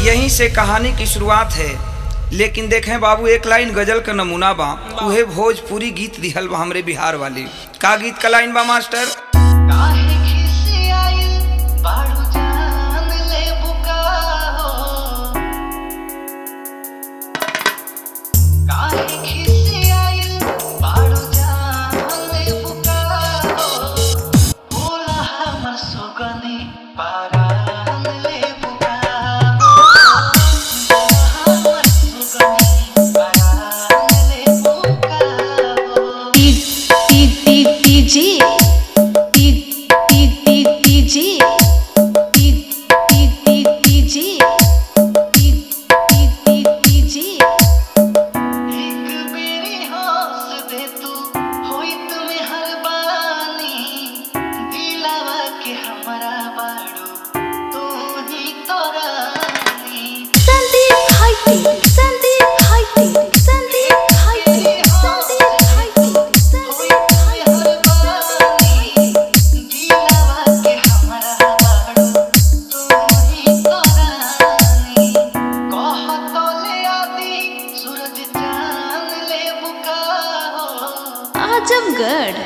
यहीं से कहानी की शुरुआत है लेकिन देखें बाबू एक लाइन गजल का नमूना बा उहे भोजपुरी गीत दिहल बा हमरे बिहार वाली का गीत का लाइन बा मास्टर काहे खिसियाइल बारू जान ले बुका हो काहे खिसियाइल बारू जान ले बुका हो भोला हमर सुगनी पारान ले बुका हो भोला हमर सुगनी पारान ले बुका हो टी टी टी टी जी टी टी टी टी जी टी टी टी टी जी टी टी टी टी जी एक बेरी हंस दे तू होइत में हरबानी दिलावा के हमरा बाड़ू तू ही तो रानी संदीप हाइटे संदीप हाइटे संदीप हाइटे संदीप हाइटे संदीप होइत में हरबानी दिलावा के हमरा बाड़ू तू ही तो रानी कह तो ले आदि सूरज चांद ले बुका हो आजमगढ़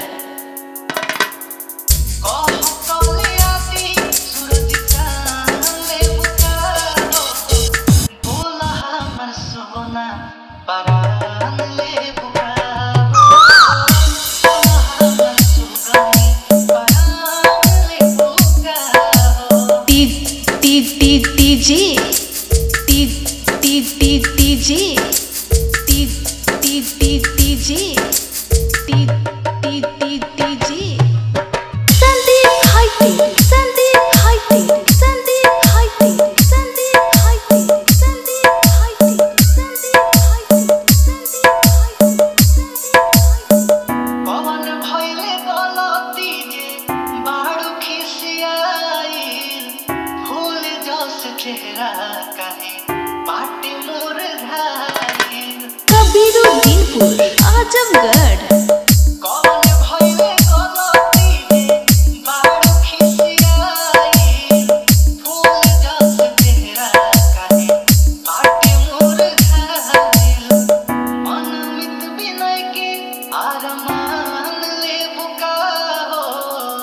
टी टी टी टी जी टी टी टी टी जी टी टी टी टी जी टी टी टी टी जी संदीप हाइटे संदीप हाइटे संदीप हाइटे संदीप हाइटे संदीप हाइटे संदीप हाइटे संदीप हाइटे पवन भइले गलती जे बाड़ू खिसियाइल फूल जस चेहरा काहे बाटे मोर घायल कबीरुद्दीनपुर आजमगढ़ कवन भइले गलती जे बाड़ू खिसियाइल फूल जस चेहरा काहे बाटे मोर घायल मन मित बिनय के आरमान ले बुका हो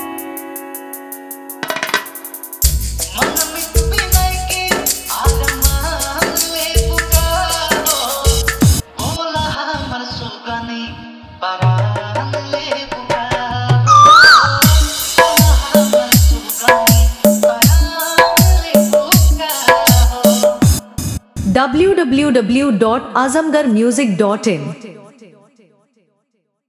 मन मित बिनय के आरमान ले बुका हो भोला हमर सुगनी परान ले बुका हो भोला हमर सुगनी परान ले बुका हो www.azamgarmusic.in